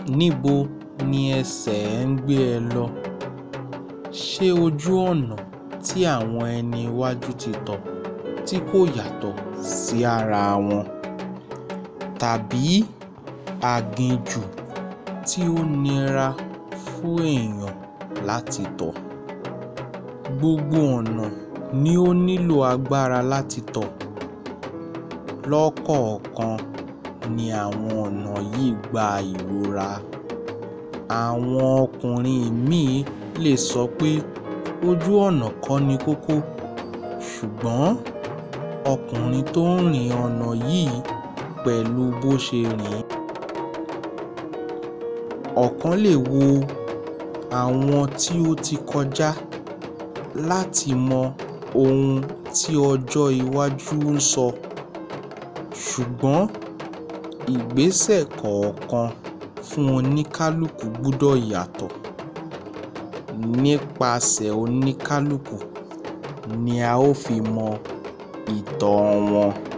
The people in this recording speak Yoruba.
Níbo ni ẹsẹ̀ ẹ ń gbé ẹ lọ? Ṣé ojú ọ̀nà tí àwọn ẹni iwájú ti tọ̀ tí kò yàtọ̀ sí ara wọn tàbí aginjù tí ó nira fún èèyàn láti tọ̀? Gbogbo ọ̀nà ni ó nílò agbára láti tọ̀. Lọ́kọ̀ọ̀kan ni àwọn ọ̀nà yìí gba ìrora. Àwọn ọkùnrin míì lè sọ pé ojú ọ̀nà kọ́ ni kókó ṣùgbọ́n ọkùnrin tó ń rin ọ̀nà yìí pẹ̀lú bó ṣe rìn ín. Ọ̀kan lè wo àwọn tí ó ti kọjá láti mọ ohun tí ọjọ́ iwájú ń sọ ṣùgbọ́n ìgbésẹ̀ kọ̀ọ̀kan fún oníkálukú gbúdọ̀ yàtọ̀. Nípasẹ̀ oníkálukú ni a ó fi mọ ìtàn wọn.